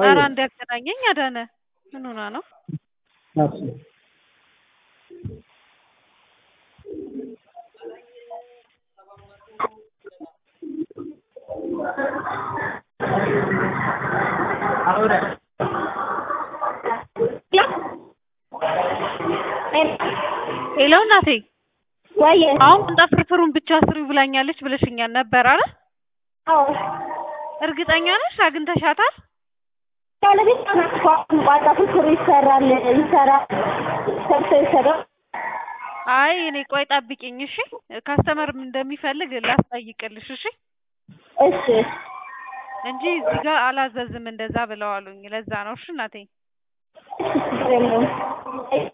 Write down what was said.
ኧረ አንድ ያገናኘኝ አዳነ ምን ሆና ነው? እሺ ሄሎ እናቴ ወይ አሁን ቁንጣ ፍርፍሩን ብቻ ስሪው ብላኛለች ብለሽኛል ነበር አይደል? አዎ እርግጠኛ ነሽ አግኝተሻታል? ባለቤት ቋንቋ ፍርፍሩ ይሰራል ይሰራል ሰርቶ ይሰራል። አይ እኔ ቆይ ጠብቂኝ እሺ። ካስተመር እንደሚፈልግ ላስጠይቅልሽ እሺ። እሺ እንጂ እዚህ ጋር አላዘዝም እንደዛ ብለዋሉኝ። ለዛ ነው እሺ እናቴ። ችግር የለውም።